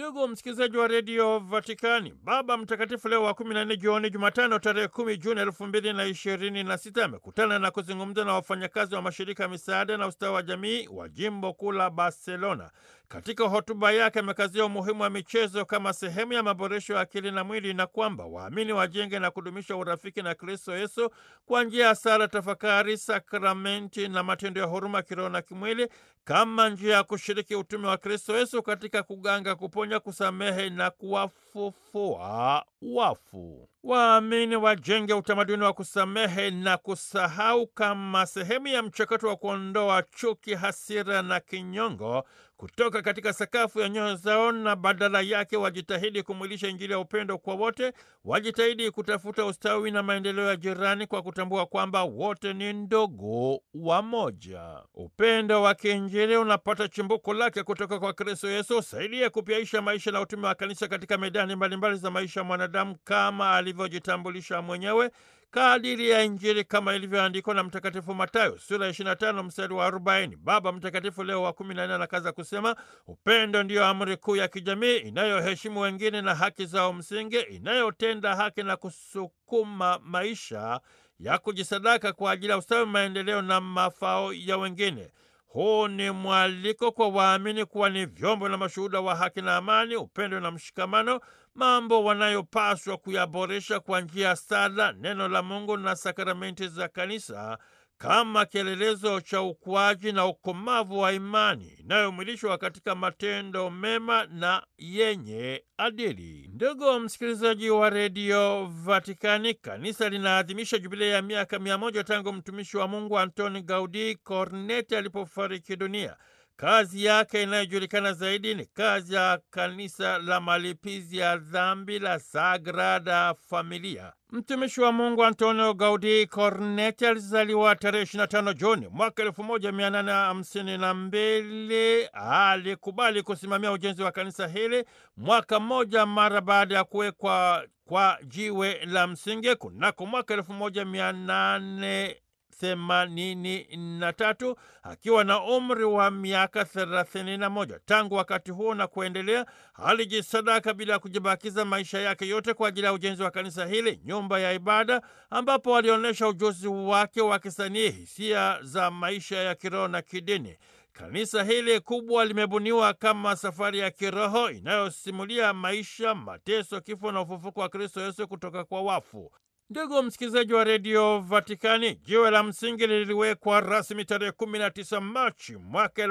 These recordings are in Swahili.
Ndugu msikilizaji wa redio Vatikani, Baba Mtakatifu Leo wa kumi na nne jioni Jumatano tarehe kumi Juni elfu mbili na ishirini na sita amekutana na kuzungumza na wafanyakazi wa mashirika ya misaada na ustawi wa jamii wa jimbo kuu la Barcelona. Katika hotuba yake amekazia umuhimu wa michezo kama sehemu ya maboresho ya akili na mwili na kwamba waamini wajenge na kudumisha urafiki na Kristo Yesu kwa njia ya sala, tafakari, sakramenti na matendo ya huruma kiroho na kimwili kama njia ya kushiriki utume wa Kristo Yesu katika kuganga, kuponya, kusamehe na kuwafufua wafu. Waamini wajenge utamaduni wa kusamehe na kusahau kama sehemu ya mchakato wa kuondoa chuki, hasira na kinyongo kutoka katika sakafu ya nyoyo zao, na badala yake wajitahidi kumwilisha Injili ya upendo kwa wote. Wajitahidi kutafuta ustawi na maendeleo ya jirani kwa kutambua kwamba wote ni ndugu wamoja. Upendo wa kiinjili unapata chimbuko lake kutoka kwa Kristo Yesu, usaidie kupyaisha maisha na utume wa kanisa katika medani mbalimbali za maisha ya mwanadamu kama alivyojitambulisha mwenyewe kadiri ya Injili kama ilivyoandikwa na Mtakatifu Matayo sura ya 25 mstari wa 40. Baba Mtakatifu Leo wa 14 anakaza kusema, upendo ndiyo amri kuu ya kijamii inayoheshimu wengine na haki zao msingi, inayotenda haki na kusukuma maisha ya kujisadaka kwa ajili ya ustawi, maendeleo na mafao ya wengine. Huu ni mwaliko kwa waamini kuwa ni vyombo na mashuhuda wa haki na amani, upendo na mshikamano, mambo wanayopaswa kuyaboresha kwa njia ya sala, neno la Mungu na sakramenti za kanisa kama kielelezo cha ukuaji na ukomavu wa imani inayomwilishwa katika matendo mema na yenye adili. Ndugu msikilizaji wa redio Vatikani, kanisa linaadhimisha jubilei ya miaka mia moja tangu mtumishi wa Mungu Antoni Gaudi Corneti alipofariki dunia. Kazi yake inayojulikana zaidi ni kazi ya kanisa la malipizi ya dhambi la Sagrada Familia. Mtumishi wa Mungu Antonio Gaudi Corneti alizaliwa tarehe 25 Juni mwaka 1852. Alikubali kusimamia ujenzi wa kanisa hili mwaka mmoja mara baada ya kuwekwa kwa jiwe la msingi kunako mwaka 1800 themanini na tatu akiwa na umri wa miaka thelathini na moja. Tangu wakati huo na kuendelea, alijisadaka bila ya kujibakiza maisha yake yote kwa ajili ya ujenzi wa kanisa hili, nyumba ya ibada, ambapo alionyesha ujuzi wake wa kisanii, hisia za maisha ya kiroho na kidini. Kanisa hili kubwa limebuniwa kama safari ya kiroho inayosimulia maisha, mateso, kifo na ufufuko wa Kristo Yesu kutoka kwa wafu. Ndugu msikilizaji wa redio Vatikani, jiwe la msingi liliwekwa rasmi tarehe 19 Machi mwaka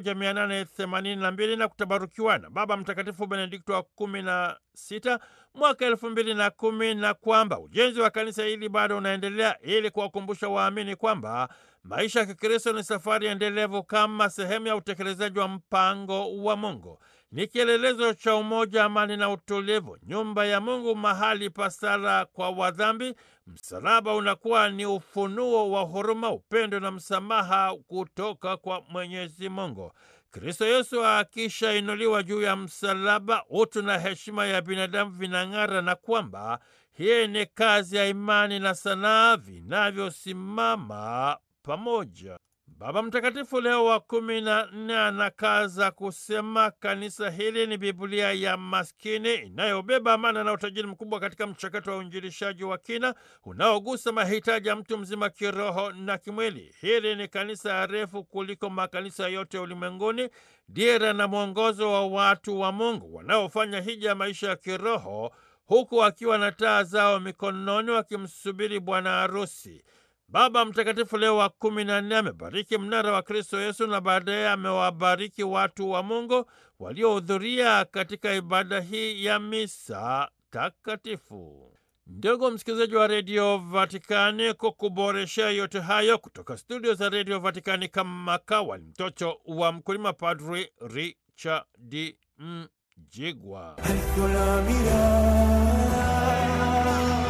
1882 na kutabarukiwa na Baba Mtakatifu Benedikto wa 16 mwaka 2010, na kwamba ujenzi wa kanisa hili bado unaendelea ili kuwakumbusha waamini kwamba maisha ya Kikristo ni safari endelevu kama sehemu ya utekelezaji wa mpango wa Mungu ni kielelezo cha umoja, amani na utulivu. Nyumba ya Mungu, mahali pa sala kwa wadhambi. Msalaba unakuwa ni ufunuo wa huruma, upendo na msamaha kutoka kwa Mwenyezi Mungu. Kristo Yesu akishainuliwa juu ya msalaba, utu na heshima ya binadamu vinang'ara, na kwamba hii ni kazi ya imani na sanaa vinavyosimama pamoja. Baba Mtakatifu Leo wa kumi na nne anakaza kusema kanisa hili ni Biblia ya maskini inayobeba amana na utajiri mkubwa katika mchakato wa uinjilishaji wa kina unaogusa mahitaji ya mtu mzima kiroho na kimwili. Hili ni kanisa refu kuliko makanisa yote ulimwenguni, dira na mwongozo wa watu wa Mungu wanaofanya hija ya maisha ya kiroho, huku wakiwa na taa zao mikononi wakimsubiri bwana harusi. Baba Mtakatifu Leo wa kumi na nne amebariki mnara wa Kristo Yesu na baadaye amewabariki watu wa Mungu waliohudhuria katika ibada hii ya misa takatifu. Ndugu msikilizaji wa redio Vatikani, kukuboreshea yote hayo kutoka studio za redio Vatikani, kama kawa ni mtoto wa mkulima, Padri Richard Mjigwa.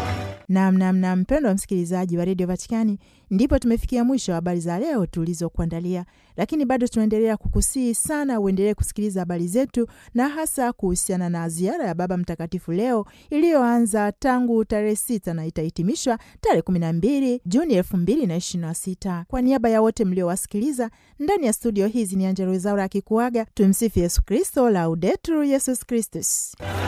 Namnamna mpendo wa msikilizaji wa redio Vatikani, ndipo tumefikia mwisho wa habari za leo tulizokuandalia, lakini bado tunaendelea kukusihi sana uendelee kusikiliza habari zetu, na hasa kuhusiana na ziara ya Baba Mtakatifu leo iliyoanza tangu tarehe sita na itahitimishwa tarehe kumi na mbili Juni elfu mbili na ishirini na sita. Kwa niaba ya wote mliowasikiliza ndani ya studio hizi, ni Angella Rwezaura akikuaga. Tumsifu Yesu Kristo, Laudetur Yesus Kristus.